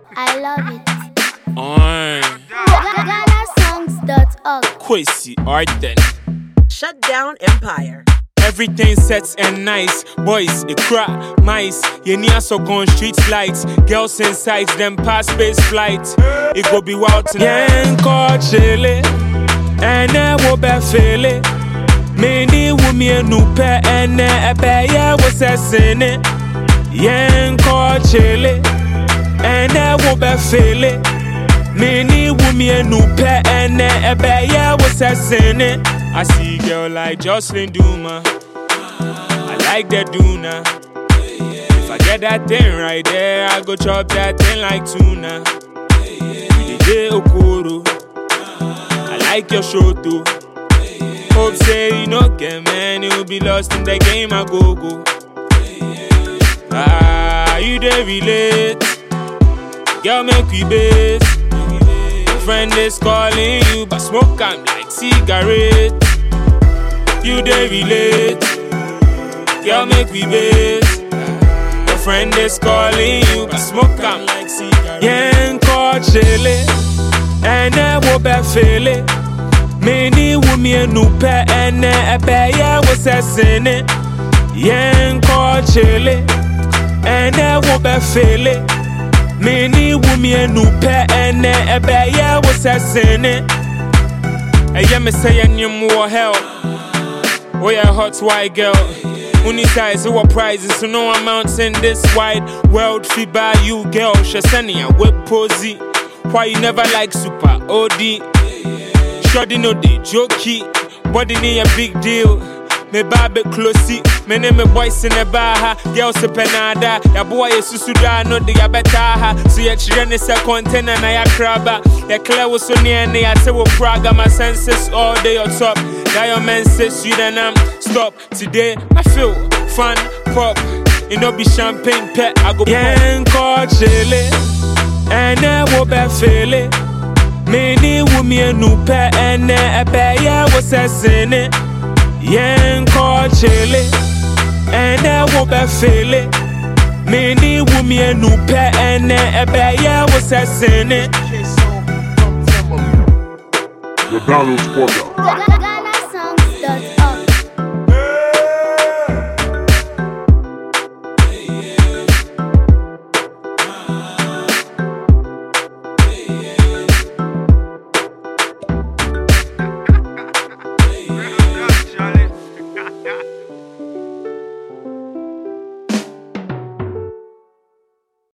I love it. Oi, GhanaSongs.org. Kwesi Arden. Shut down Empire. Everything sets and nice. Boys, it crack, mice. You near so gone street lights. Girls inside them past space flight. It go be wild tonight. Yeah, call chile. And I will be feel it. Many women no pair and a bear was a sinner. Yeah, call chile. And I will be feel it. Many women no pair and a bear was a sinner. I see girl like Jocelyn Duma. I like that Duna. If I get that thing right there, I go chop that thing like tuna. You the J Okoro. I like your show too. Hope say you no get man, you'll be lost in the game. I go go. Ah, you dey relate. Girl, make we base. Friend is calling you, but smoke am like cigarette. You dey relate. Girl, make we base. Your friend is calling you, but smoke am like cigarette. Yeah, call chile. And I will be feel it. Many women no pay and a bear was a sinner. Yeah, call chile. And I will be feel it. Many women no pay and a bear was a sinner. And yeah, me say and you more help. Oh yeah, hot white girl. Uni size, what prizes, so no amounts in this wide world. Fee buy you, girl. Shasani, a whip posy. Why you never like super OD? Shoddy no dey jokey. Body need a big deal. Me babe closey. Me name me boys in the bar ha. Girls se penada. Ya boy ye susu da no de ya beta ha. So ya children is a container na ya crabba. Ya clear was so near ne ya say wo praga. My senses all day on top. Diamond says you then I'm stop. Today I feel fun pop. You know be champagne pet. I go yeah, call chile. And I will be feel it. Many women no pay and a bear was a sinner. Yeah, call chile. And I will be feel it. Many women no pay and a bear was a sinner. The Donald Porter. Ghana